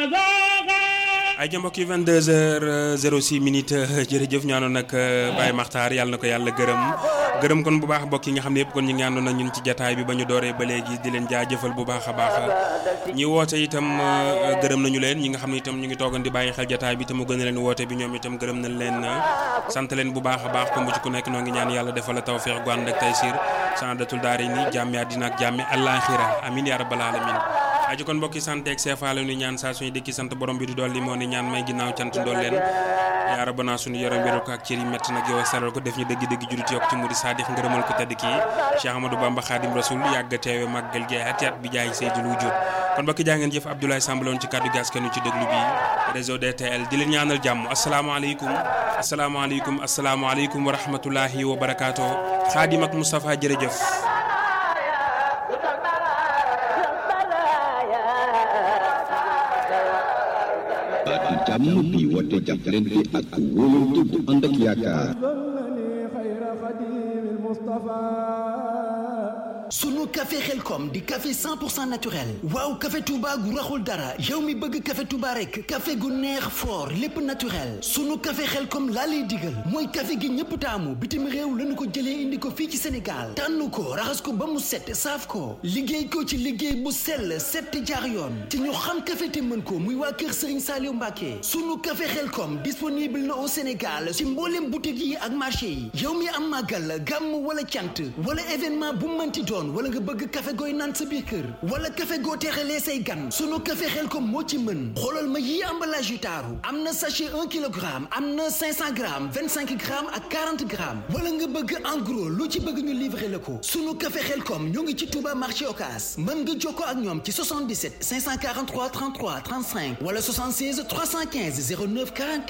ay ja mbokk yi 22h06 minutes jërëjëf ñaanoon nag Baye Makhtar yàlla na ko yàlla gërëm gërëm kon bu baax mbokk yi nga xam ne yëpp kon ñu ngi àndoon ak ñun ci jataay bi ba ñu dooree ba léegi di leen jaajëfal bu baax a baax ñi woote itam gërëm nañu leen ñi nga xam ne itam ñu ngi toogan di bàyyi xel jataay bi te mu gën a leen woote bi ñoom itam gërëm nañ leen sant leen bu baax a baax comme bu ci ku nekk noo ngi ñaan yàlla defal la tawfeex gu ànd ak taysiir saadatul daari ni jàmmi àddina ak jàmmi àllaaxira amin ya rabbal alamin aji kon mbokki sant ak seefa la ñu ñaan saa suñu dëkki sant borom bi di dolli moo ni ñaan may ginnaaw cant ndool leen yaa rabbana suñu yaram wéral ko ak cër yi métti nag yow saral ko def ñu dëgg-dëgg julit yokk ci muri saadix ngërëmal ko tedd kii Cheikh Amadou Bamba Khadim Rasoul yàgg teewe màggal gi ati at bi jaay Seydil Wujud kon mbokki jaa ngeen jëf Abdoulaye Samb loon ci kàddu gas kanu ci déglu bi réseau DTL di leen ñaanal jàmm asalaamaaleykum asalaamaaleykum asalaamaaleykum wa rahmatullahi wa barakaatu Khadim ak Moustapha jërëjëf baatu jàmm bi woote jàppalante ak wóolante bu ànd ak yaakaar sunu café xelkom di café 100% naturel waaw café Touba gu raxul dara yow mi bëgg café Touba rek café gu neex fort lépp naturel sunu café xelkom laa lay digal mooy café gi ñëpp taamu bitim réew lañu ko jëlee indi ko fii ci Sénégal tànn ko raxas ko ba mu set saaf ko liggéey ko ci liggéey bu sell set jaar yoon te ñu xam café te mën ko muy waa kër Serigne Saliou Mbacké sunu café xelkom disponible na au Sénégal ci mboolem boutique yi ak marché yi yow mi am màggal gàmm wala cant wala événement bu mënti doon wala nga bëgg café gooy naan sa biir kër wala café goo teexalee say gan sunu café xel kom moo ci mën xoolal ma yii emballage yu taaru am na sachet 1 kilogramme am na 500 grammes 25 grammes ak 40 grammes wala nga bëgg en gros lu ci bëgg ñu livrer la ko sunu café xel kom ñoo ngi ci Touba marché Ocass mën nga jokkoo ak ñoom ci 77 543 33 35 wala 76 315 09 44